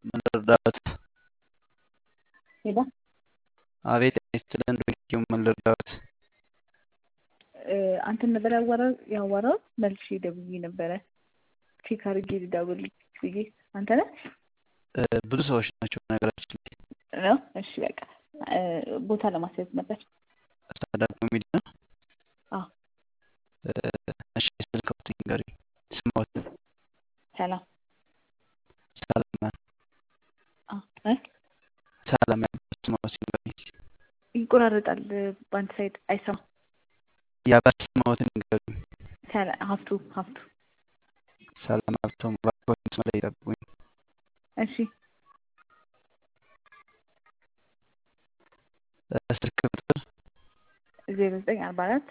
ምን ልርዳዎት? ሄሎ አቤት ጤና ይስጥልን ዶንኪው ምን ልርዳዎት? አንተን ነበር ያዋራው ያዋራው መልሼ ደውዬ ነበረ ቼክ አድርጌ ልደውልልህ ብዬ አንተ ነህ ብዙ ሰዎች ናቸው ነገራችን ላይ ነው እሺ በቃ ቦታ ለማስያዝ ነበር ስታንዳፕ ኮሜዲ ነው አዎ እሺ ስልክዎት ንገሩኝ ስምዎት ሰላም ሰላም እ ሰላም ያልኩት ስምዎት ንገሩኝ ይቆራረጣል በአንድ ሳይድ አይሰማም የአባት ስምዎትን ንገሩኝ ሀፍቱ ሀፍቱ ሰላም ሀብቶም እባክዎት መስመር ላይ ይጠብቁኝ እሺ ስልክ ቁጥር ዜሮ ዘጠኝ አርባ አራት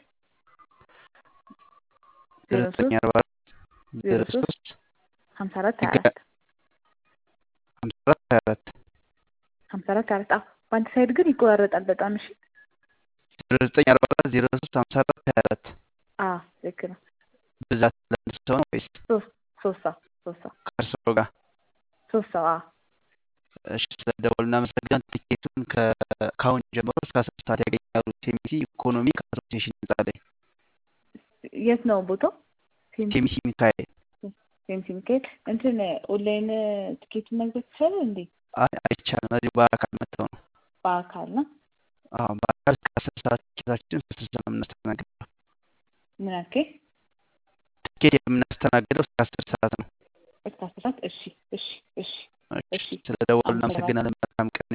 ዜሮ ዘጠኝ አርባ አራት ዜሮ ሶስት ሀምሳ አራት ሀያ አራት ሀምሳ አራት ሀያ አራት ሀምሳ አራት ሀያ አራት አዎ በአንድ ሳይድ ግን ይቆራረጣል በጣም እሺ ዜሮ ዘጠኝ አርባ አራት ዜሮ ሶስት ሀምሳ አራት ሀያ አራት አዎ ልክ ነው ብዛት ለአንድ ሰው ነው ወይስ ሶስት ሶስት ሰው ሶስት ሰው ከእርስዎ ጋር ሶስት ሰው አዎ እሺ ስለ ደወሉ እናመሰግናለን። ቲኬቱን ከአሁን ጀምሮ እስከ አስር ሰዓት ያገኛሉ። ቴሚሲ ኢኮኖሚክ አሶሲዬሽን ህንጻ ላይ የት ነው ቦታው? ቴሚሲ ሚካኤል። ቴሚሲ ሚካኤል እንትን ኦንላይን ቲኬቱን መግዛት ይቻላል እንዴ? አይ አይቻልም። እዚሁ በአካል መጥተው ነው። በአካል ነው። አዎ በአካል እስከ አስር ሰዓት ቲኬታችን እስከ አስር ሰዓት ነው የምናስተናግደው። ምን አልከኝ? ቲኬት የምናስተናግደው እስከ አስር ሰዓት ነው። እስከ አስር ሰዓት እሺ፣ እሺ፣ እሺ፣ እሺ ስለ ደወሉ እናመሰግናለን። መልካም ቀን